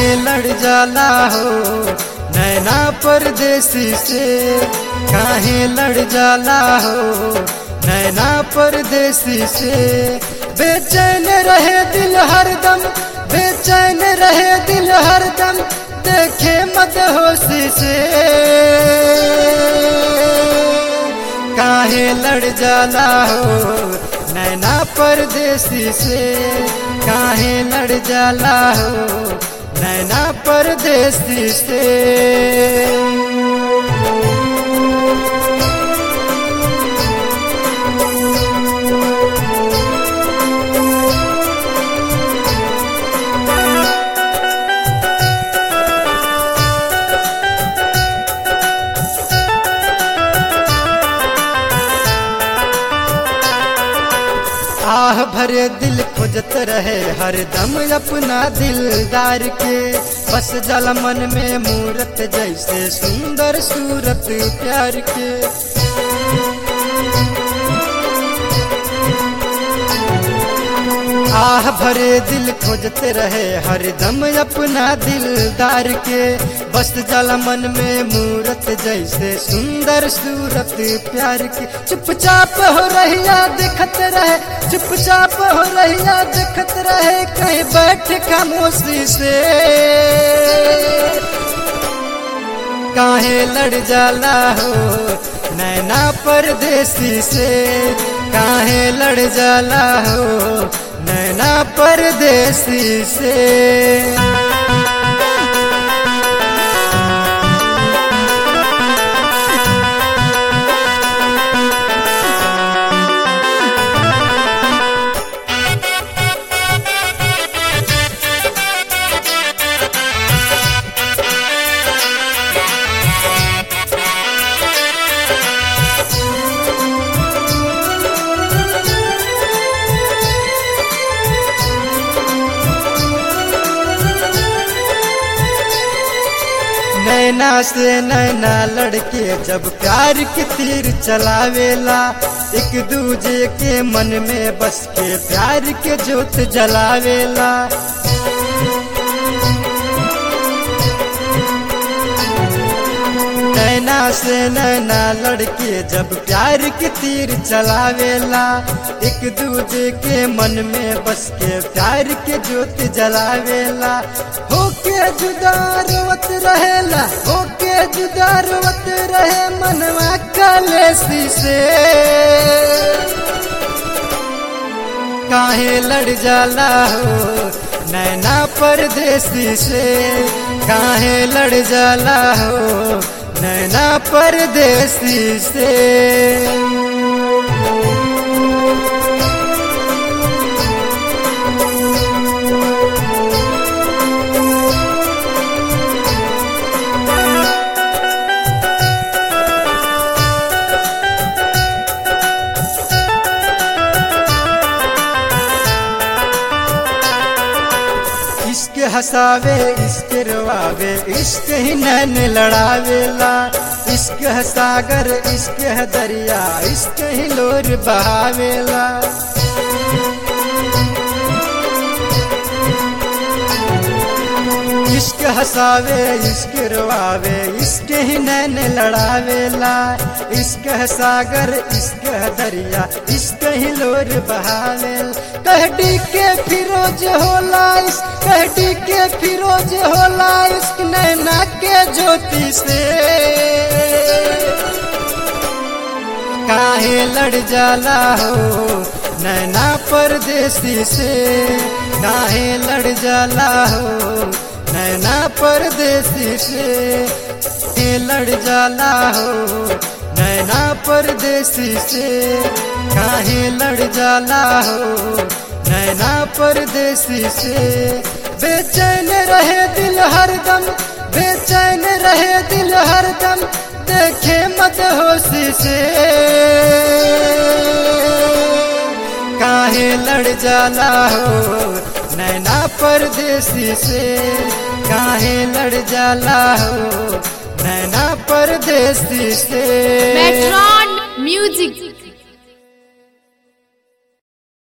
काहे लड़ जाला हो नैना परदेसी से काहे लड़ जाला हो नैना परदेसी से बेचैन रहे दिल हरदम बेचैन रहे दिल हरदम देखे मत होशी से काहे लड़ जाला हो नैना परदेसी से काहे लड़ जाला हो नैना परदेसी से आह भरे दिल खोजत रहे हरदम अपना दिलदार के बस जल मन में मूरत जैसे सुंदर सूरत प्यार के आह भरे दिल खोजत रहे हरदम अपना दिलदार के बस जल मन में मूरत जैसे सुंदर सूरत प्यार के चुपचाप हो रहिया देखत रहे चुपचाप हो रहिया देखत रहे कहीं बैठ खामोशी से काहे लड़ जाला हो नैना परदेसी से काहे लड़ जाला हो नैना परदेसी से नैना से नैना लड़के जब प्यार के तीर चलावेला एक दूजे के मन में बस के प्यार के जोत जलावेला नैना से नैना लड़के जब प्यार के तीर चलावेला एक दूजे के मन में बस के प्यार के जोत जलावेला होके जुदा रोवत रहेला होके जुदा रोवत रहे मनवा कलेसी से काहे लड़ जाला हो नैना परदेसी से काहे लड़ जाला हो नैना परदेसी से इश्क हसावे इश्क रवावे इश्क ही नैन लड़ावेला इश्क है सागर इश्क है दरिया इश्क ही लोर बहावेला इश्क हसावे इश्क रवावे इश्क ही नैन लड़ावेला इश्क है सागर इश्क है दरिया इश्क ही लोर बहावेल कहडी के फिरोज होला इस कहडी के फिरोज होला इश्क नैना के ज्योति से काहे लड़ जाला हो नैना परदेसी से काहे लड़ जाला हो नैना परदेसी से काहे लड़ जाला हो नैना परदेसी से काहे लड़ जाला हो नैना परदेसी से बेचैन रहे दिल हरदम बेचैन रहे दिल हरदम देखे मत होशी से काहे लड़ जाला हो नैना परदेसी से काहे लड़ जाला हो नैना परदेसी से Metron Music